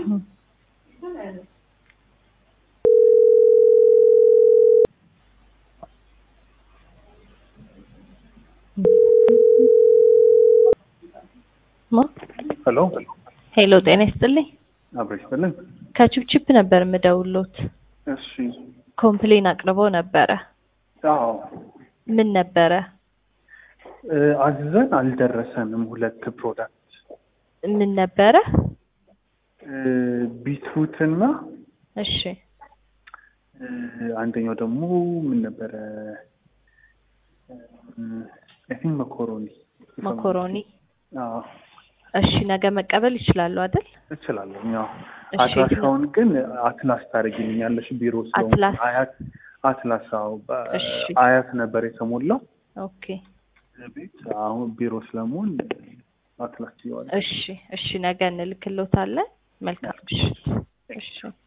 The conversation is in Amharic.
ሄሎ ሄሎ ጤና ይስጥልኝ። አብረሽ ይስጥልን። ከቺፕቺፕ ነበር የምደውሎት። እሺ ኮምፕሌን አቅርበው ነበረ። አዎ ምን ነበረ? እ አዝዘን አልደረሰንም። ሁለት ፕሮዳክት ምን ነበረ? እ ቢትሩት እና እሺ እ አንደኛው ደግሞ ምን ነበረ? አይ ቲንክ መኮሮኒ መኮሮኒ። አዎ እሺ ነገ መቀበል ይችላሉ አይደል? እችላለሁ። ያው እሺ፣ አድራሻውን ግን አትላስ ታደርጊልኛለሽ ቢሮ ስለሆነ አትላስ? አያት አትላስ አዎ በ- እሺ። አያት ነበር የተሞላው ኦኬ ቤት አሁን ቢሮ ስለመሆን አትላስ ይዋል እሺ እሺ ነገ እንልክሎታለን። መልካም ምሽት። እሺ